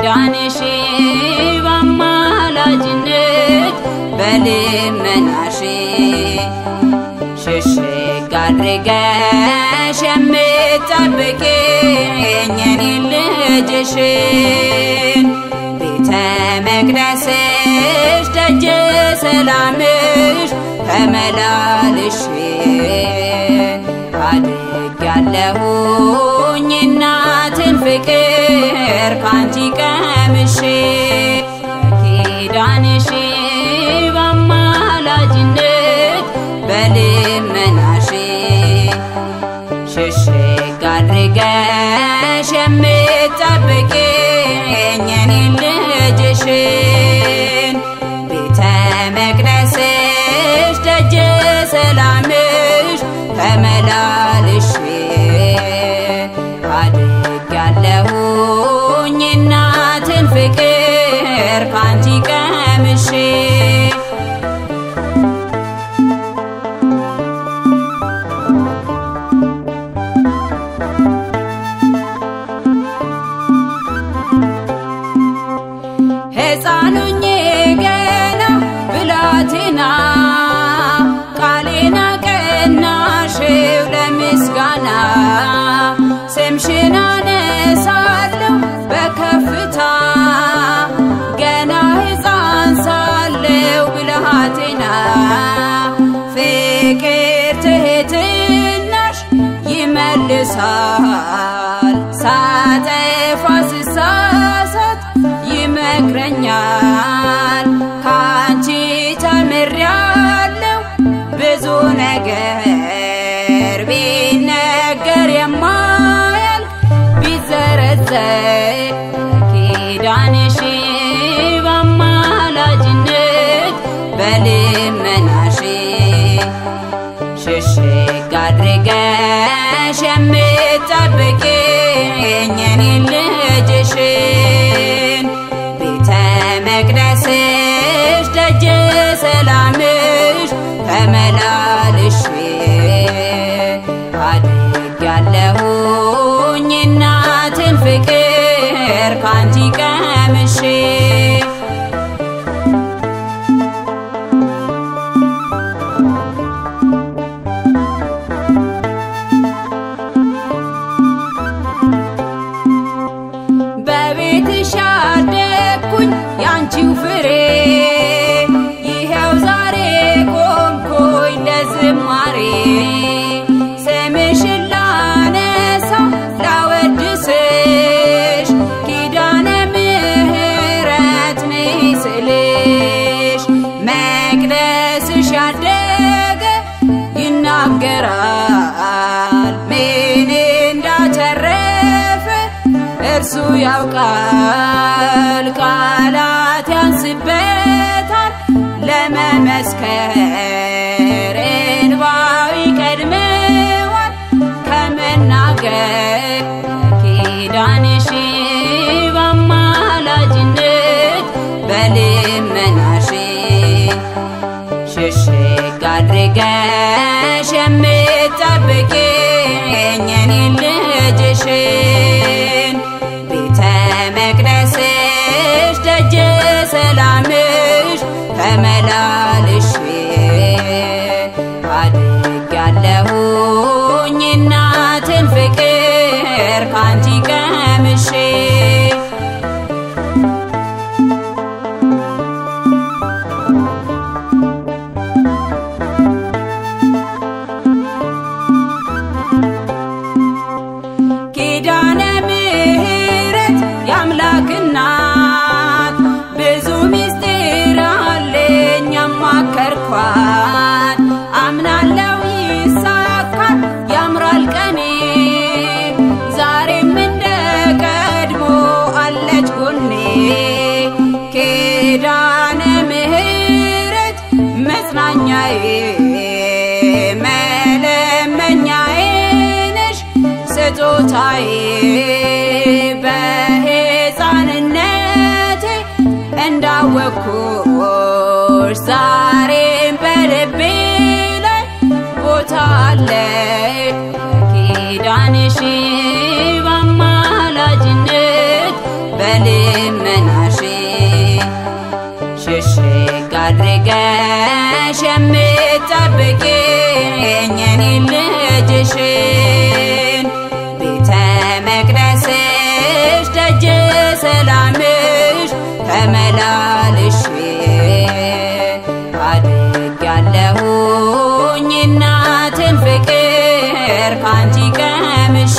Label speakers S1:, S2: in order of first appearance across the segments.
S1: በኪዳንሽ በአማላጅነት በልመናሽ ሽሽግ አድርገሽ የምትጠብቂኝ እኔን ልጅሽን ቤተ መቅደስሽ ደጀ ሰላምሽ ተመላልሽ አድጌያለሁኝ እናትን ፍቅር ካንቺ ቀምሼ በኪዳንሽ በአማላጅነት በልመናሽ ሽሽግ አድርገሽ የምትጠብቂኝ እኔን ልጅሽን ቤተ መቅደስሽ ደጀ ሰላምሽ ተመላልሽ አድጌያለሁኝ እናትን ፍቅር ካንቺ ቀምሼ ሕፃኑኜ ገና ብላቴና ቃሌና ቀናሽው ለምስጋና ስምሽን አነሳለሁ በከፍታ ገና ሕፃን ሳለው ብልሃቴና ፍቅር ትህትናሽ ይመልሳል ሳጠፋ ስሳሳት ይመክረኛል ካንቺ ተምሬያለሁ ብዙ ነገር ቢነገር የማያልቅ ቢዘረዘር ኪዳንሽ በአማላጅነት በልመናሽ ሽሽግ አድርገሽ የምትጠብቂኝ እኔን ልጅሽን ቤተ መቅደስሽ ደጀ ሰላምሽ ተመላልሽ አድጌያለሁኝ እናትን ፍቅር ካንቺ ቀምሼ በቤትሽ ያደግኩኝ ያንቺው ፍሬ ይኸው ዛሬ ቆምኩኝ ለዝማሬ ስምሽን ላነሳ ላወድስሽ ኪዳነ ምሕረት ምስልሽ መቅደስሽ ያደገ ይናገራል ምን እንዳተረፈ እርሱ ያውቃል ቃላት ያንስበታል ለመመስከር እንባው ይቀድመዋል ከመናገር ኪዳንሽ በአማላጅነት በልመናሽ ሽሽግ አድርገሽ የምትጠብቂኝ እኔን ልጅሽን ቤተ መቅደስሽ ደጀ ሰላምሽ ተመላልሽ አድጌያለሁኝ እናትን ፍቅር ካንቺ ቀምሼ ኪዳነ ምሕረት የአምላክ እናት ብዙ ምስጢር አለኝ ያማከርኳት አምናለው ይሳካል ያምራል ቀኔ ዛሬም እንደ ቀድሞ አለች ጎኔ ኪዳነ ምሕረት መጽናኛዬ መለመኛዬ ነሽ ስጦታዬ በሕፃንነቴ እንዳወቅኩሽ ዛሬም በልቤ ላይ ቦታ አለ ኪዳንሽ በአማላጅነት በልመ ተመላልሼ አድጌያለሁኝ እናትን ፍቅር ካንቺ ቀምሼ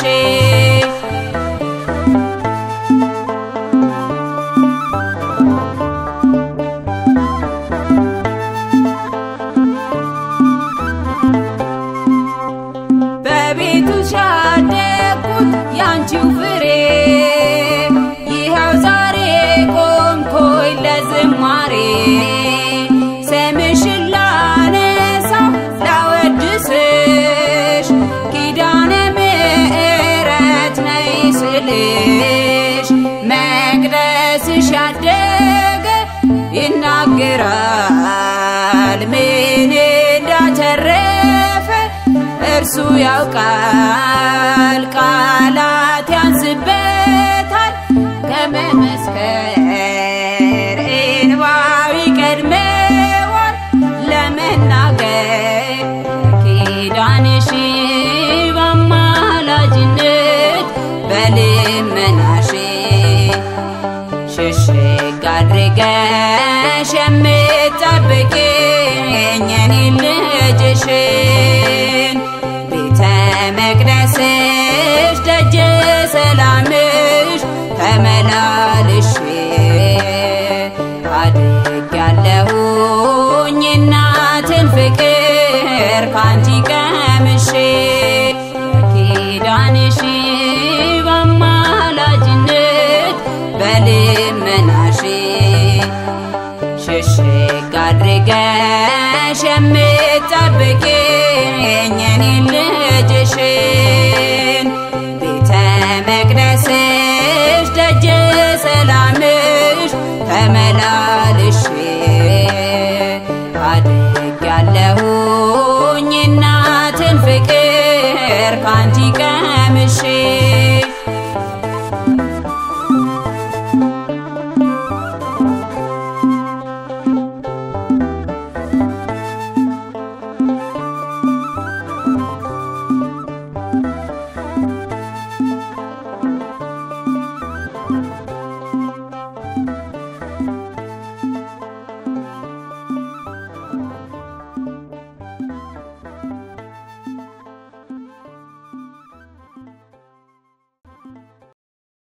S1: በቤቱ ሻደግኩት ያንቺው ፍሬ ይኸው ዛሬ ቆምኩኝ ለዝማሬ ስምሽን ላነሳ ላወድስሽ ኪዳነ ምሕረት ነይ ስልሽ መቅደስሽ ያደገ ይናገራል ምን እንዳተረፈ እርሱ ያውቃል ቃላት ያንስበታል ከመመስከር እንባው ይቀድመዋል ለመናገር ኪዳንሽ በአማላጅነት በልመናሽ ሽሽግ አድርገሽ የምጠብቂኝ እኔን ልጅሽን ቤተ መቅደስሽ ደጀ ሰላምሽ ተመላልሼ አድጌያለሁኝ እናትን ፍቅር ካንቺ ቀምሼ ኪዳንሽ በአማላጅነት በልመናሽ ሽሽግ አድርገሽ የምጠብቂኝ እኔን ልጅሽን ቤተ መቅደስሽ ደጀ ሰላምሽ ተመላ